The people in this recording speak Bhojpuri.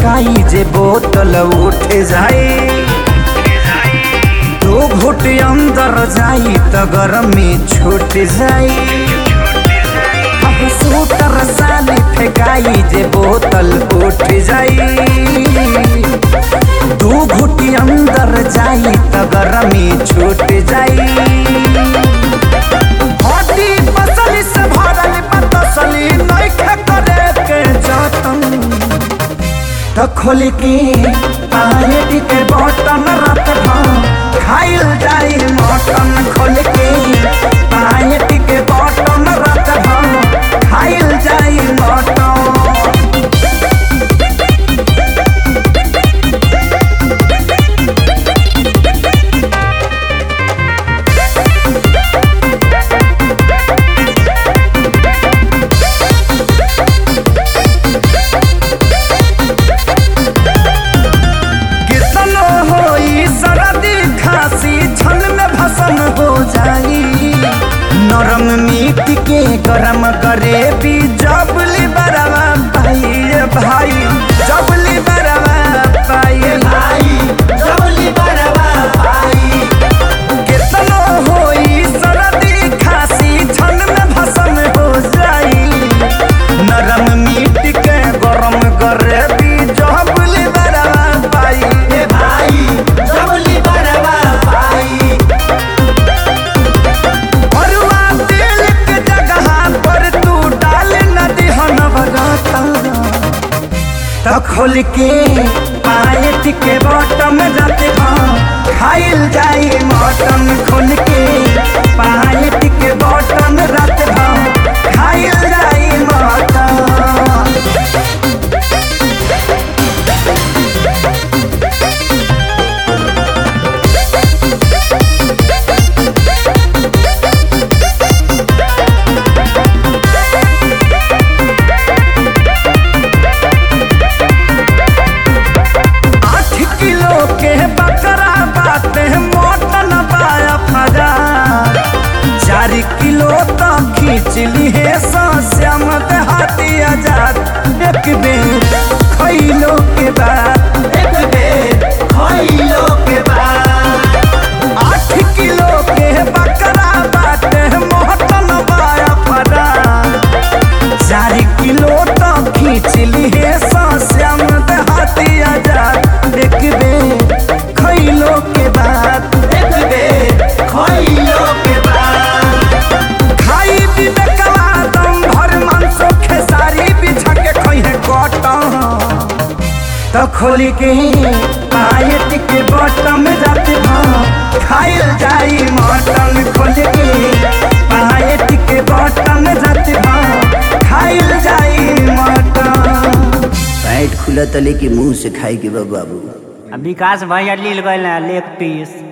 फेंकाई जे बोतल उठ जाए दो घुट अंदर जाई त गरमी छूट जाई अब सूटर साली फेंकाई जे बोतल उठ जाई दू घुटी अंदर जाई त गरमी छूट जाई हड्डी पसली से भरल पतसली नइखे करे के जतन त खोल के पानी के बटन रात भर खाइल जाई मटन खोल के पानी के बटन रात भर खाइल जाई मटन कितनो होई सरदी खांसी छन में भसन हो जाई नरम मीट के गरम करे भी जबली बरवा पाई रे भाई जबली बरवा पाई भाई जबली बरवा पाई कितनो होई सरदी खांसी छन में भसन हो जाई नरम मीट के गरम करे भी जबली बरवा पाई रे भाई जबली बरवा पाई भरुआ तेल के जगह पर तू डाल न दिहन बरता त खोल के पायट के बटम जाते खाइल जाई मटन खोल के पायट के बटम रात खाइल जाई मटन आठ किलो के बकरा बाटे मोटन पाया फजा चार किलो तो खींच ली है श्याम देहाती आजाद एक बेर खैलो के बाद एक बेर खैलो के बाद आठ किलो के बकरा बाटे मोटन पाया फजा चार किलो तो खींच ली है श्याम देहाती आजाद एक बेर खैलो के बाद एक बेर खैलो के बाद खाई पीबे कला दम भर मांसो खेसारी बिछा के खइहे कटन त खोली के पायट के बटम जाते भाव खाइल जाई मटन खोल के पायट के बटम जाते भाव खाइल जाई मटन पैंट खुला तले के मुंह से खाए के बा बाबू विकास भैया लील गए लेग पीस